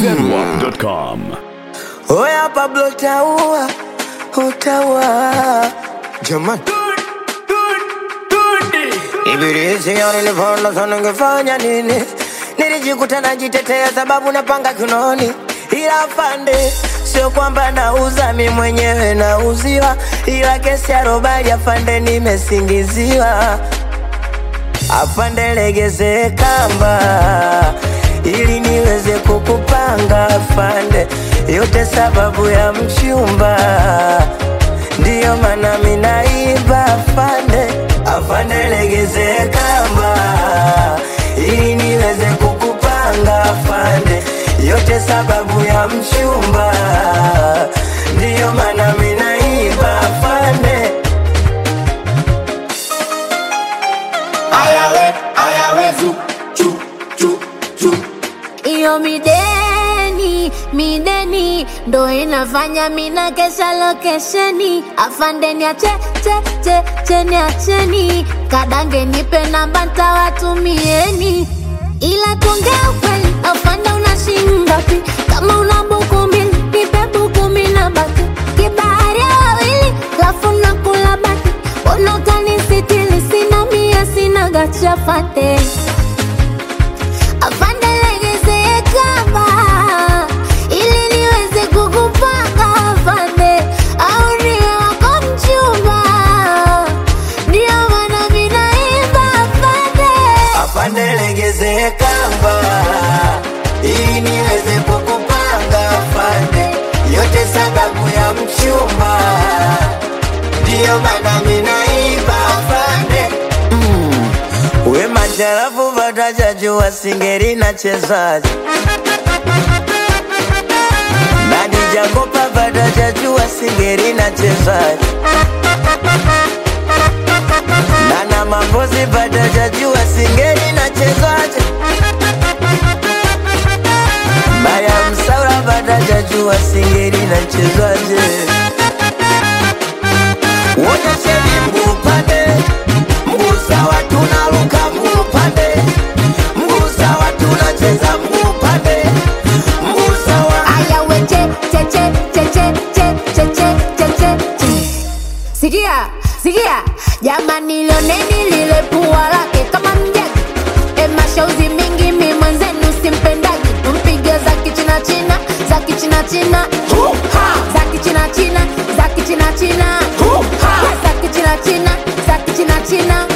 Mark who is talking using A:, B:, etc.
A: zedwap.com.
B: Oya Pablo utaua, utaua jamani. Ibilisi nilivona sana ningefanya nini? Nilijikuta najitetea sababu napanga kinoni, ila afande, sio kwamba nauza mi mwenyewe nauziwa, ila kesi ya robali afande, nimesingiziwa. Afande, legeze kamba ili niweze kukupanga afande, yote sababu ya mchumba, ndiyo maana minaiba afande. Afande, legeze kamba ili niweze kukupanga afande, yote sababu ya mchumba, ndiyo maana minaiba afande.
C: Ayawe, ayawe, zu, chu, chu, chu.
D: Iyo mideni, mideni ndo inafanya mina kesha lokesheni. Afandeni ache, che, che, cheni acheni. Kadange nipe namba ntawatumieni. Ila tuongea ukweli, afande una shilingi ngapi? Kama una buku mbili, nipe buku mbili na baki. Kibahari ya wawili, lafu nakula baki. Mbona utanisitiri? Sina mia, sina gacha fate. Afande legeze kamba ili niweze kukupanga afande, au niwe wako mchumba, ndio maana mimi naimba afande.
B: Afande legeze kamba ili niweze kukupanga afande, yote sababu ya mchumba, ndiyo maana minaiba afande. Mm. We macharafu vatajajua singeri na chezaji nani jakopa vatajajua singeri na chezaji Nana mambozi vatajajua singeri na chezaji Maya msaura vatajajua singeri na chezaji Wonyesheni mguu upande, mguu sawa tunaruka mguu upande, mguu sawa tunacheza mguu upande, mguu sawa
D: Aya we che che che che che che che che che che che. Sikia, sikia, jamani lioneni lile pua lake kama mjagi. E mashauzi mingi mi mwenzenu simpendagi, tumpige za kichina china, za kichina china, za kichina china, za kichina china, za kichina china, za kichina china.